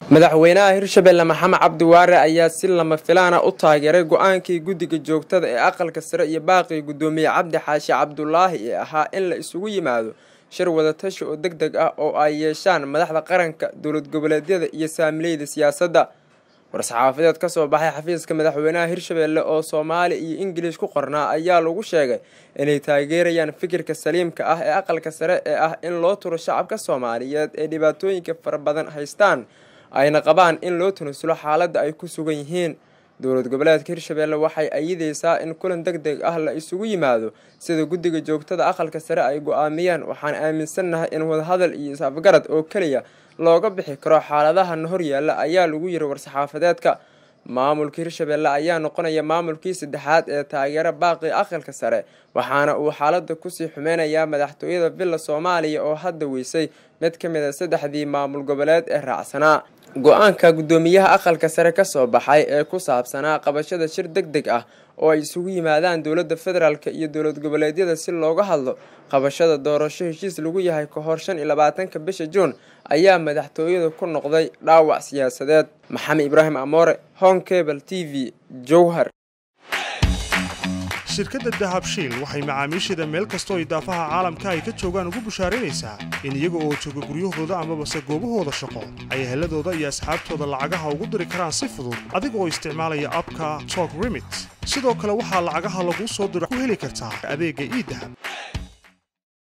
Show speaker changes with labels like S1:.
S1: madaxweynaha hirshabelle maxamed cabdiwaare ayaa si lama filaana u taageeray go-aankii guddiga joogtada ee aqalka sare iyo baaqii guddoomiye cabdi xaashi cabdulaahi ee ahaa in la isugu yimaado shir wadatashi oo deg deg ah oo ay yeeshaan madaxda qaranka dowlad goboleedyada iyo saamileyda siyaasadda war-saxaafadeed ka soo baxay xafiiska madaxweynaha hirshabelle oo soomaali iyo ingilish ku qornaa ayaa lagu sheegay inay taageerayaan fikirka saliimka ah ee aqalka sare ee ah in loo turo shacabka soomaaliyeed ee dhibaatooyinka fara badan haystaan ayna qabaan in loo tanasulo xaaladda ay ku sugan yihiin dowlad goboleedka hirshabelle waxay ayideysaa in kulan deg deg ah la isugu yimaado sida guddiga joogtada aqalka sare ay go-aamiyaan waxaan aaminsannahay in wadahadal iyo is-afgarad oo keliya looga bixi karo xaaladahan hor yaalla ayaa lagu yiri war-saxaafadeedka maamulka hirshabelle ayaa noqonaya maamulkii saddexaad ee taageera baaqii aqalka sare waxaana uu xaaladda kusii xumeynayaa madaxtooyada villa soomaaliya oo hadda weysay mid ka mid a saddexdii maamul goboleed ee raacsanaa go-aanka guddoomiyaha aqalka sare ka soo baxay ee ku saabsanaa qabashada shir deg deg ah oo ay isugu yimaadaan dowladda federaalk iyo dowlad goboleedyada si looga hadlo qabashada doorasho heshiis lagu yahay ka hor shan iyo labaatanka bisha juun ayaa madaxtooyada ku noqday dhaawac siyaasadeed maxamed ibraahim amoore hong cable t v jowhar
S2: shirkadda dahabshiil waxay macaamiisheeda meel kastoo idaafaha caalamka ay ka joogaan ugu bushaaraynaysaa in iyaga oo jooga guryahooda amabase goobahooda shaqo ay heladooda iyo asxaabtooda lacagaha ugu diri karaan si fudud adiga oo isticmaalaya abka tok remit sidoo kale waxaa lacagaha laguu soo diro ku heli kartaa adeegga iidahab